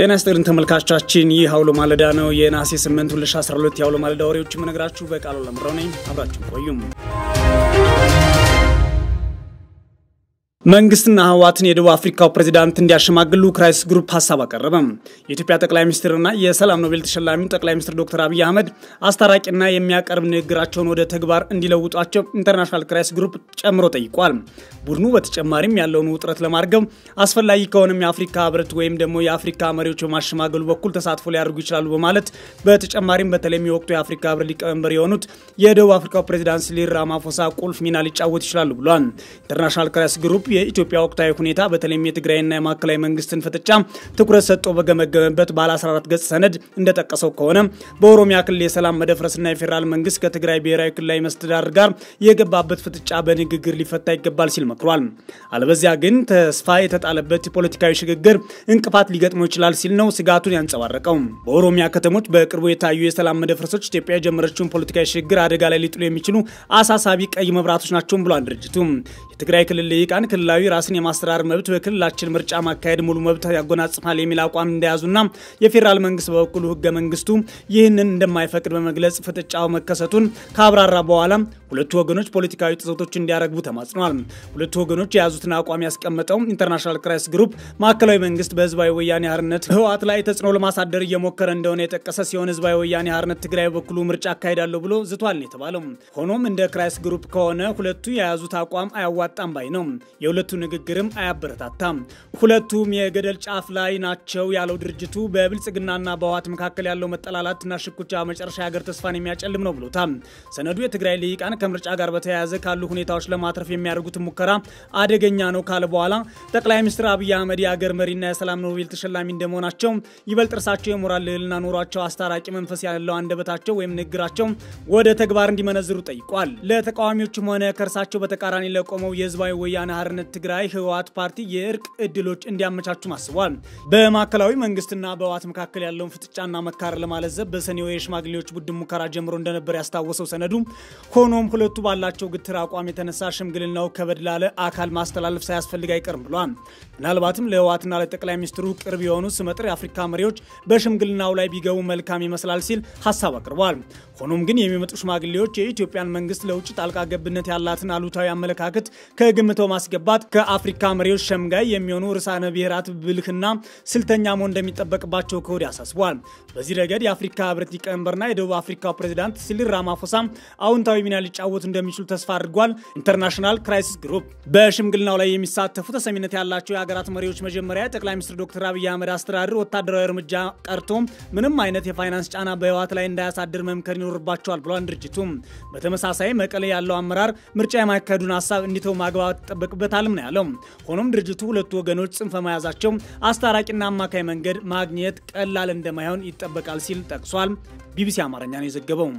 ጤና ይስጥልን ተመልካቾቻችን፣ ይህ አውሎ ማለዳ ነው። የነሐሴ 8 2012 የአውሎ ማለዳ ወሬዎች የምነግራችሁ በቃሉ ለምረው ነኝ። አብራችሁ ቆዩም። መንግስትና ህወሓትን የደቡብ አፍሪካው ፕሬዚዳንት እንዲያሸማግሉ ክራይሲስ ግሩፕ ሀሳብ አቀረበ። የኢትዮጵያ ጠቅላይ ሚኒስትርና የሰላም ኖቤል ተሸላሚው ጠቅላይ ሚኒስትር ዶክተር አብይ አህመድ አስታራቂና የሚያቀርብ ንግግራቸውን ወደ ተግባር እንዲለውጧቸው ኢንተርናሽናል ክራይሲስ ግሩፕ ጨምሮ ጠይቋል። ቡድኑ በተጨማሪም ያለውን ውጥረት ለማርገብ አስፈላጊ ከሆነም የአፍሪካ ህብረት ወይም ደግሞ የአፍሪካ መሪዎች በማሸማገሉ በኩል ተሳትፎ ሊያደርጉ ይችላሉ በማለት በተጨማሪም በተለይም የወቅቱ የአፍሪካ ህብረት ሊቀመንበር የሆኑት የደቡብ አፍሪካው ፕሬዚዳንት ሲሪል ራማፎሳ ቁልፍ ሚና ሊጫወት ይችላሉ ብሏል። ኢንተርናሽናል ክራይሲስ ግሩፕ የኢትዮጵያ ወቅታዊ ሁኔታ በተለይም የትግራይና የማዕከላዊ መንግስትን ፍጥጫ ትኩረት ሰጥቶ በገመገመበት ባለ 14 ገጽ ሰነድ እንደጠቀሰው ከሆነ በኦሮሚያ ክልል የሰላም መደፍረስና የፌዴራል መንግስት ከትግራይ ብሔራዊ ክልላዊ መስተዳድር ጋር የገባበት ፍጥጫ በንግግር ሊፈታ ይገባል ሲል መክሯል። አለበዚያ ግን ተስፋ የተጣለበት ፖለቲካዊ ሽግግር እንቅፋት ሊገጥመው ይችላል ሲል ነው ስጋቱን ያንጸባረቀው። በኦሮሚያ ከተሞች በቅርቡ የታዩ የሰላም መደፍረሶች ኢትዮጵያ የጀመረችውን ፖለቲካዊ ሽግግር አደጋ ላይ ሊጥሉ የሚችሉ አሳሳቢ ቀይ መብራቶች ናቸውም ብሏል ድርጅቱ። የትግራይ ክልል ልሂቃን ክልላዊ ራስን የማስተዳደር መብት በክልላችን ምርጫ ማካሄድ ሙሉ መብት ያጎናጽፋል የሚል አቋም እንደያዙና የፌዴራል መንግስት በበኩሉ ህገ መንግስቱ ይህንን እንደማይፈቅድ በመግለጽ ፍጥጫው መከሰቱን ካብራራ በኋላ ሁለቱ ወገኖች ፖለቲካዊ ጥሰቶች እንዲያረግቡ ተማጽነዋል። ሁለቱ ወገኖች የያዙትን አቋም ያስቀመጠው ኢንተርናሽናል ክራይሲስ ግሩፕ ማዕከላዊ መንግስት በህዝባዊ ወያኔ ሓርነት ህወሓት ላይ ተጽዕኖ ለማሳደር እየሞከረ እንደሆነ የጠቀሰ ሲሆን ህዝባዊ ወያኔ ሓርነት ትግራይ በበኩሉ ምርጫ አካሄዳለሁ ብሎ ዝቷል የተባለው። ሆኖም እንደ ክራይሲስ ግሩፕ ከሆነ ሁለቱ የያዙት አቋም አያዋጣም ባይ ነው። የሁለቱ ንግግርም አያበረታታም። ሁለቱም የገደል ጫፍ ላይ ናቸው ያለው ድርጅቱ በብልጽግናና በህወሓት መካከል ያለው መጠላላትና ሽኩቻ መጨረሻ የሀገር ተስፋን የሚያጨልም ነው ብሎታል። ሰነዱ የትግራይ ልሂቃን ከምርጫ ጋር በተያያዘ ካሉ ሁኔታዎች ለማትረፍ የሚያደርጉትን ሙከራ አደገኛ ነው ካለ በኋላ ጠቅላይ ሚኒስትር አብይ አህመድ የአገር መሪና የሰላም ኖቤል ተሸላሚ እንደመሆናቸው ይበልጥ እርሳቸው የሞራል ልዕልና ኖሯቸው አስታራቂ መንፈስ ያለው አንደበታቸው ወይም ንግግራቸው ወደ ተግባር እንዲመነዝሩ ጠይቋል። ለተቃዋሚዎችም ሆነ ከእርሳቸው በተቃራኒ ለቆመው የህዝባዊ ወያነ ሓርነት ትግራይ ህወሓት ፓርቲ የእርቅ እድሎች እንዲያመቻቹም አስቧል። በማዕከላዊ መንግስትና በህወሓት መካከል ያለውን ፍጥጫና መካረር ለማለዘብ በሰኔው የሽማግሌዎች ቡድን ሙከራ ጀምሮ እንደነበር ያስታወሰው ሰነዱ ሆኖም ሁለቱ ባላቸው ግትር አቋም የተነሳ ሽምግልናው ከበድ ላለ አካል ማስተላለፍ ሳያስፈልግ አይቀርም ብሏል። ምናልባትም ለህወሓትና ለጠቅላይ ሚኒስትሩ ቅርብ የሆኑ ስመጥር የአፍሪካ መሪዎች በሽምግልናው ላይ ቢገቡ መልካም ይመስላል ሲል ሀሳብ አቅርቧል። ሆኖም ግን የሚመጡ ሽማግሌዎች የኢትዮጵያን መንግስት ለውጭ ጣልቃ ገብነት ያላትን አሉታዊ አመለካከት ከግምቶ ማስገባት ከአፍሪካ መሪዎች ሸምጋይ የሚሆኑ ርዕሳነ ብሔራት ብልህና ስልተኛ መሆን እንደሚጠበቅባቸው ከወዲህ አሳስቧል። በዚህ ረገድ የአፍሪካ ህብረት ሊቀመንበርና የደቡብ አፍሪካው ፕሬዚዳንት ሲሪል ራማፎሳ አዎንታዊ ሚና ሊጫወቱ እንደሚችሉ ተስፋ አድርጓል። ኢንተርናሽናል ክራይሲስ ግሩፕ በሽምግልናው ላይ የሚሳተፉ ተሰሚነት ያላቸው የሀገራት መሪዎች መጀመሪያ ጠቅላይ ሚኒስትር ዶክተር አብይ አህመድ አስተዳደር ወታደራዊ እርምጃ ቀርቶ ምንም አይነት የፋይናንስ ጫና በህወሓት ላይ እንዳያሳድር መምከር ይኖርባቸዋል ብሏል ድርጅቱ። በተመሳሳይ መቀሌ ያለው አመራር ምርጫ የማካሄዱን ሀሳብ እንዲተው ማግባባት ይጠበቅበታልም ነው ያለው። ሆኖም ድርጅቱ ሁለቱ ወገኖች ጽንፈ መያዛቸው አስታራቂና አማካይ መንገድ ማግኘት ቀላል እንደማይሆን ይጠበቃል ሲል ጠቅሷል። ቢቢሲ አማርኛ ነው የዘገበው።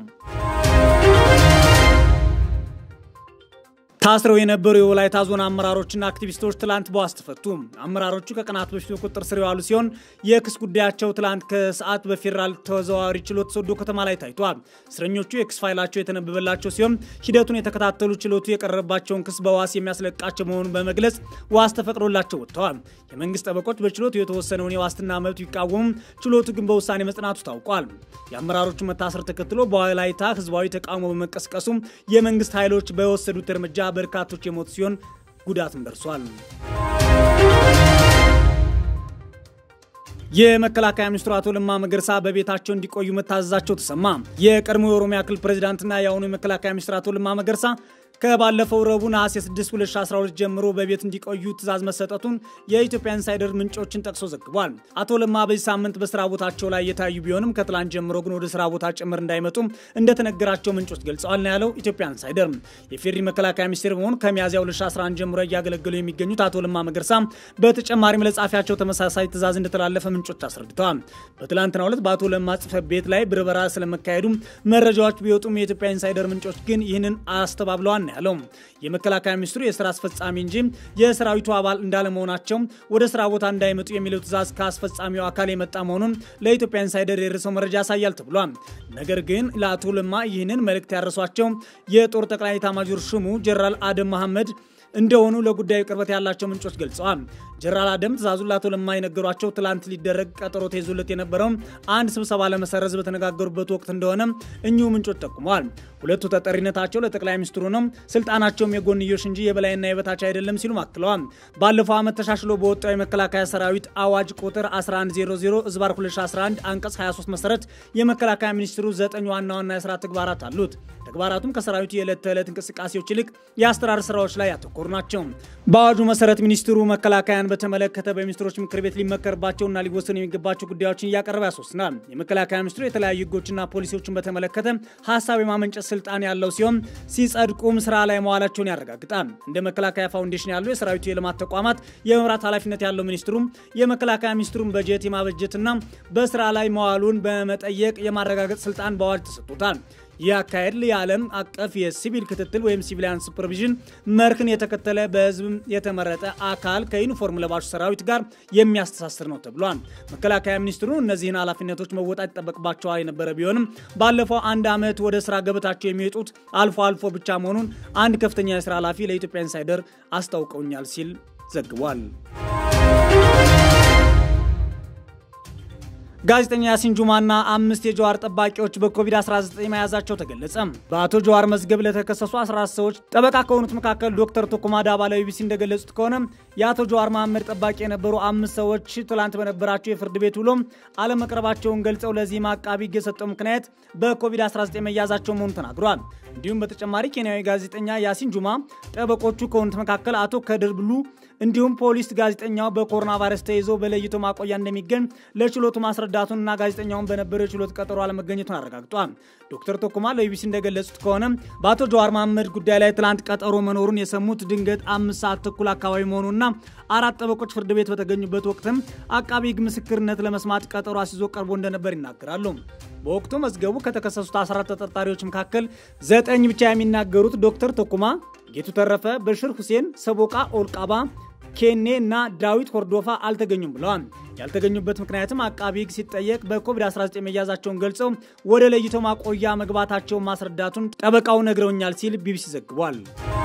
ታስረው የነበሩ የወላይታ ዞን አመራሮችና አክቲቪስቶች ትላንት በዋስ ተፈቱ። አመራሮቹ ከቀናት በፊት በቁጥጥር ስር የዋሉ ሲሆን የክስ ጉዳያቸው ትላንት ከሰዓት በፌዴራል ተዘዋዋሪ ችሎት ሶዶ ከተማ ላይ ታይቷል። እስረኞቹ የክስ ፋይላቸው የተነበበላቸው ሲሆን ሂደቱን የተከታተሉ ችሎቱ የቀረበባቸውን ክስ በዋስ የሚያስለቃቸው መሆኑን በመግለጽ ዋስ ተፈቅዶላቸው ወጥተዋል። የመንግስት ጠበቆች በችሎቱ የተወሰነውን የዋስትና መብት ቢቃወሙም ችሎቱ ግን በውሳኔ መጽናቱ ታውቋል። የአመራሮቹ መታሰር ተከትሎ በወላይታ ህዝባዊ ተቃውሞ በመቀስቀሱ የመንግስት ኃይሎች በወሰዱት እርምጃ በርካቶች የሞቱ ሲሆን ጉዳትም ደርሷል። የመከላከያ ሚኒስትሩ አቶ ለማ መገርሳ በቤታቸው እንዲቆዩ መታዘዛቸው ተሰማ። የቀድሞ የኦሮሚያ ክልል ፕሬዚዳንትና የአሁኑ የመከላከያ ሚኒስትር አቶ ለማ መገርሳ ከባለፈው ረቡዕ ነሐሴ 6 2012 ጀምሮ በቤት እንዲቆዩ ትዕዛዝ መሰጠቱን የኢትዮጵያ ኢንሳይደር ምንጮችን ጠቅሶ ዘግቧል። አቶ ለማ በዚህ ሳምንት በስራ ቦታቸው ላይ የታዩ ቢሆንም ከትላንት ጀምሮ ግን ወደ ስራ ቦታ ጭምር እንዳይመጡ እንደተነገራቸው ምንጮች ገልጸዋል ነው ያለው ኢትዮጵያ ኢንሳይደር። የፌዴሪ መከላከያ ሚኒስቴር በመሆኑ ከሚያዝያ 2011 ጀምሮ እያገለገሉ የሚገኙት አቶ ለማ መገርሳ በተጨማሪም ለጻፊያቸው ተመሳሳይ ትዕዛዝ እንደተላለፈ ምንጮች አስረድተዋል። በትላንትናው ዕለት በአቶ ለማ ጽሕፈት ቤት ላይ ብርበራ ስለመካሄዱ መረጃዎች ቢወጡም የኢትዮጵያ ኢንሳይደር ምንጮች ግን ይህንን አስተባብለዋል ያለው የመከላከያ ሚኒስትሩ የስራ አስፈጻሚ እንጂ የሰራዊቱ አባል እንዳለመሆናቸው ወደ ስራ ቦታ እንዳይመጡ የሚለው ትዕዛዝ ከአስፈጻሚው አካል የመጣ መሆኑን ለኢትዮጵያ ኢንሳይደር የደረሰው መረጃ ያሳያል ተብሏል። ነገር ግን ለአቶ ለማ ይህንን መልእክት ያደረሷቸው የጦር ጠቅላይ ኤታማዦር ሹሙ ጀነራል አደም መሐመድ እንደሆኑ ለጉዳዩ ቅርበት ያላቸው ምንጮች ገልጸዋል። ጀነራል አደም ትዕዛዙን ለአቶ ለማ የነገሯቸው ትላንት ሊደረግ ቀጠሮ ተይዞለት የነበረውን አንድ ስብሰባ ለመሰረዝ በተነጋገሩበት ወቅት እንደሆነ እኚሁ ምንጮች ጠቁመዋል። ሁለቱ ተጠሪነታቸው ለጠቅላይ ሚኒስትሩ ነው፣ ስልጣናቸውም የጎንዮሽ እንጂ የበላይና የበታች አይደለም ሲሉም አክለዋል። ባለፈው ዓመት ተሻሽሎ በወጣው የመከላከያ ሰራዊት አዋጅ ቁጥር 1100 ዝባር 2011 አንቀጽ 23 መሰረት የመከላከያ ሚኒስትሩ ዘጠኝ ዋና ዋና የስራ ተግባራት አሉት። ተግባራቱም ከሰራዊቱ የዕለት ተዕለት እንቅስቃሴዎች ይልቅ የአስተዳደር ስራዎች ላይ ያተኮሩ ናቸው። በአዋጁ መሰረት ሚኒስትሩ መከላከያን በተመለከተ በሚኒስትሮች ምክር ቤት ሊመከርባቸውና ሊወሰኑ የሚገባቸው ጉዳዮችን እያቀረበ ያስወስናል። የመከላከያ ሚኒስትሩ የተለያዩ ህጎችና ፖሊሲዎችን በተመለከተ ሀሳብ የማመንጨት ስልጣን ያለው ሲሆን ሲጸድቁም ስራ ላይ መዋላቸውን ያረጋግጣል። እንደ መከላከያ ፋውንዴሽን ያሉ የሰራዊቱ የልማት ተቋማት የመምራት ኃላፊነት ያለው ሚኒስትሩም የመከላከያ ሚኒስትሩን በጀት የማበጀትና በስራ ላይ መዋሉን በመጠየቅ የማረጋገጥ ስልጣን በአዋጅ ተሰጥቶታል። ይህ አካሄድ የዓለም አቀፍ የሲቪል ክትትል ወይም ሲቪሊያን ሱፐርቪዥን መርህን የተከተለ በህዝብ የተመረጠ አካል ከዩኒፎርም ለባሹ ሰራዊት ጋር የሚያስተሳስር ነው ተብሏል። መከላከያ ሚኒስትሩ እነዚህን ኃላፊነቶች መወጣት ይጠበቅባቸዋል የነበረ ቢሆንም ባለፈው አንድ ዓመት ወደ ስራ ገበታቸው የሚወጡት አልፎ አልፎ ብቻ መሆኑን አንድ ከፍተኛ የስራ ኃላፊ ለኢትዮጵያ ኢንሳይደር አስታውቀውኛል ሲል ዘግቧል። ጋዜጠኛ ያሲን ጁማና አምስት የጀዋር ጠባቂዎች በኮቪድ-19 መያዛቸው ተገለጸ። በአቶ ጀዋር መዝገብ ለተከሰሱ 14 ሰዎች ጠበቃ ከሆኑት መካከል ዶክተር ቶኩማ ዳባ ለቢቢሲ እንደገለጹት ከሆነ የአቶ ጀዋር መሐመድ ጠባቂ የነበሩ አምስት ሰዎች ትላንት በነበራቸው የፍርድ ቤት ውሎ አለመቅረባቸውን ገልጸው ለዚህም አቃቢ ሕግ የሰጠው ምክንያት በኮቪድ-19 መያዛቸው መሆኑን ተናግሯል። እንዲሁም በተጨማሪ ኬንያዊ ጋዜጠኛ ያሲን ጁማ ጠበቆቹ ከሆኑት መካከል አቶ ከድር ብሉ እንዲሁም ፖሊስ ጋዜጠኛው በኮሮና ቫይረስ ተይዞ በለይቶ ማቆያ እንደሚገኝ ለችሎቱ ማስረዳቱንና ጋዜጠኛውን በነበረው የችሎት ቀጠሮ አለመገኘቱን አረጋግጧል። ዶክተር ቶኩማ ለቢቢሲ እንደገለጹት ከሆነ በአቶ ጀዋር መሐመድ ጉዳይ ላይ ትላንት ቀጠሮ መኖሩን የሰሙት ድንገት አምስት ሰዓት ተኩል አካባቢ መሆኑና አራት ጠበቆች ፍርድ ቤት በተገኙበት ወቅትም አቃቢ ሕግ ምስክርነት ለመስማት ቀጠሮ አስይዞ ቀርቦ እንደነበር ይናገራሉ። በወቅቱ መዝገቡ ከተከሰሱት 14 ተጠርጣሪዎች መካከል ዘጠኝ ብቻ የሚናገሩት ዶክተር ቶኩማ ጌቱ ተረፈ፣ በሽር ሁሴን፣ ሰቦቃ ኦልቃባ ኬኔ እና ዳዊት ሆርዶፋ አልተገኙም ብለዋል። ያልተገኙበት ምክንያትም አቃቢ ሕግ ሲጠየቅ በኮቪድ-19 መያዛቸውን ገልጸው ወደ ለይቶ ማቆያ መግባታቸውን ማስረዳቱን ጠበቃው ነግረውኛል ሲል ቢቢሲ ዘግቧል።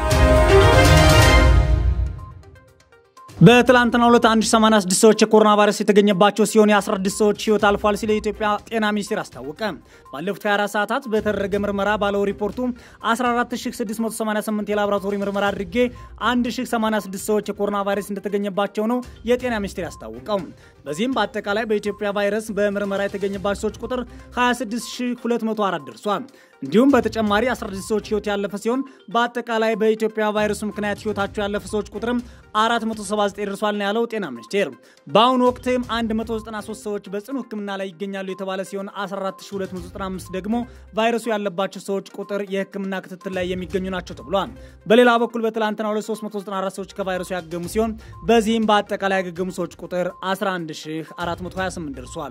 በትላንትናው ዕለት 1086 ሰዎች የኮሮና ቫይረስ የተገኘባቸው ሲሆን የ16 ሰዎች ህይወት አልፏል ሲል የኢትዮጵያ ጤና ሚኒስቴር አስታወቀ። ባለፉት 24 ሰዓታት በተደረገ ምርመራ ባለው ሪፖርቱ 14688 የላቦራቶሪ ምርመራ አድርጌ 1086 ሰዎች የኮሮና ቫይረስ እንደተገኘባቸው ነው የጤና ሚኒስቴር ያስታወቀው። በዚህም በአጠቃላይ በኢትዮጵያ ቫይረስ በምርመራ የተገኘባቸው ሰዎች ቁጥር 26204 ደርሷል። እንዲሁም በተጨማሪ 16 ሰዎች ህይወት ያለፈ ሲሆን በአጠቃላይ በኢትዮጵያ ቫይረሱ ምክንያት ህይወታቸው ያለፈ ሰዎች ቁጥርም 479 ደርሷል ነው ያለው ጤና ሚኒስቴር። በአሁኑ ወቅትም 193 ሰዎች በጽኑ ሕክምና ላይ ይገኛሉ የተባለ ሲሆን 14295 ደግሞ ቫይረሱ ያለባቸው ሰዎች ቁጥር የሕክምና ክትትል ላይ የሚገኙ ናቸው ተብሏል። በሌላ በኩል በትላንትና 2394 ሰዎች ከቫይረሱ ያገሙ ሲሆን በዚህም በአጠቃላይ ያገገሙ ሰዎች ቁጥር 11428 ደርሷል።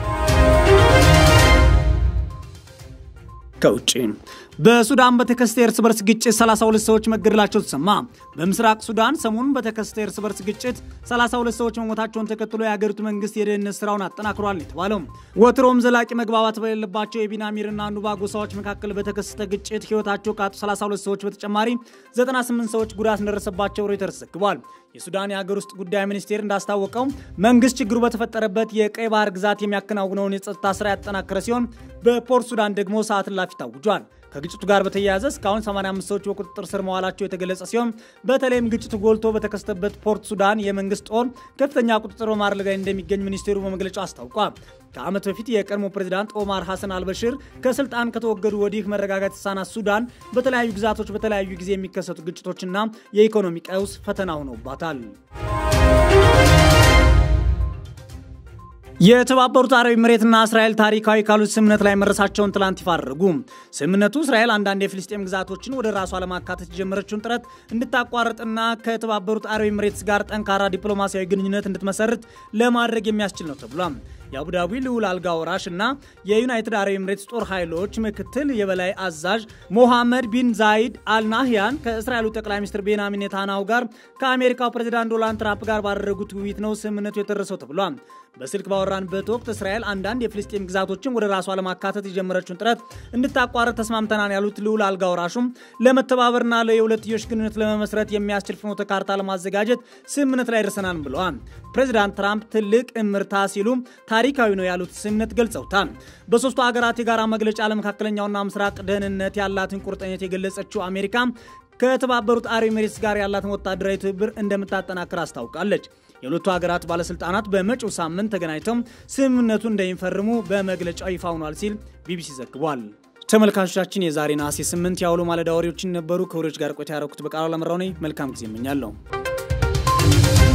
ከውጭ በሱዳን በተከሰተ የእርስ በርስ ግጭት 32 ሰዎች መገደላቸው ተሰማ። በምስራቅ ሱዳን ሰሞኑን በተከሰተ የእርስ በርስ ግጭት 32 ሰዎች መሞታቸውን ተከትሎ የሀገሪቱ መንግስት የደህንነት ስራውን አጠናክሯል የተባለው ወትሮም ዘላቂ መግባባት በሌለባቸው የቢናሚርና ኑባ ጎሳዎች መካከል በተከሰተ ግጭት ህይወታቸው ካጡ 32 ሰዎች በተጨማሪ 98 ሰዎች ጉዳት እንደደረሰባቸው ሮይተርስ ዘግቧል። የሱዳን የሀገር ውስጥ ጉዳይ ሚኒስቴር እንዳስታወቀው መንግስት ችግሩ በተፈጠረበት የቀይ ባህር ግዛት የሚያከናውነውን የጸጥታ ስራ ያጠናከረ ሲሆን በፖርት ሱዳን ደግሞ ሰዓት እላፊ ታውጇል። ከግጭቱ ጋር በተያያዘ እስካሁን 85 ሰዎች በቁጥጥር ስር መዋላቸው የተገለጸ ሲሆን በተለይም ግጭቱ ጎልቶ በተከሰተበት ፖርት ሱዳን የመንግስት ጦር ከፍተኛ ቁጥጥር በማድረግ ላይ እንደሚገኝ ሚኒስቴሩ በመግለጫው አስታውቋል። ከዓመት በፊት የቀድሞ ፕሬዚዳንት ኦማር ሐሰን አልበሽር ከስልጣን ከተወገዱ ወዲህ መረጋጋት የተሳናት ሱዳን በተለያዩ ግዛቶች በተለያዩ ጊዜ የሚከሰቱ ግጭቶችና የኢኮኖሚ ቀውስ ፈተና ሆነውባታል። የተባበሩት አረብ ኤምሬትና እስራኤል ታሪካዊ ካሉት ስምምነት ላይ መድረሳቸውን ትላንት ይፋ አደረጉ። ስምምነቱ እስራኤል አንዳንድ የፍልስጤም ግዛቶችን ወደ ራሷ ለማካተት የጀመረችውን ጥረት እንድታቋርጥና ከተባበሩት አረብ ኤምሬትስ ጋር ጠንካራ ዲፕሎማሲያዊ ግንኙነት እንድትመሰርት ለማድረግ የሚያስችል ነው ተብሏል። የአቡዳቢ ልዑል አልጋ ወራሽ እና የዩናይትድ አረብ ኤምሬትስ ጦር ኃይሎች ምክትል የበላይ አዛዥ ሞሐመድ ቢን ዛይድ አልናህያን ከእስራኤሉ ጠቅላይ ሚኒስትር ቤንያሚን ኔታንያሁ ጋር ከአሜሪካው ፕሬዚዳንት ዶናልድ ትራምፕ ጋር ባደረጉት ውይይት ነው ስምምነቱ የደረሰው ተብሏል። በስልክ ባወራንበት ወቅት እስራኤል አንዳንድ የፍልስጤም ግዛቶችን ወደ ራሷ ለማካተት የጀመረችውን ጥረት እንድታቋረጥ ተስማምተናል ያሉት ልዑል አልጋ ወራሹም ለመተባበርና የሁለትዮሽ ግንኙነት ለመመስረት የሚያስችል ፍኖተ ካርታ ለማዘጋጀት ስምምነት ላይ ደርሰናል ብለዋል። ፕሬዚዳንት ትራምፕ ትልቅ እምርታ ሲሉ ታሪካዊ ነው ያሉት ስምምነት ገልጸውታል። በሶስቱ ሀገራት የጋራ መግለጫ ለመካከለኛውና ምስራቅ ደህንነት ያላትን ቁርጠኝነት የገለጸችው አሜሪካ ከተባበሩት አረብ ኤሚሬትስ ጋር ያላትን ወታደራዊ ትብብር እንደምታጠናክር አስታውቃለች። የሁለቱ ሀገራት ባለስልጣናት በመጪው ሳምንት ተገናኝተው ስምምነቱን እንደሚፈርሙ በመግለጫው ይፋ ሆኗል ሲል ቢቢሲ ዘግቧል። ተመልካቾቻችን የዛሬ ነሐሴ 8 የአውሎ ማለዳ ወሬዎችን ነበሩ። ከወሬዎች ጋር ቆይታ ያደረኩት በቃሉ ለመራው ነኝ። መልካም ጊዜ እመኛለሁ።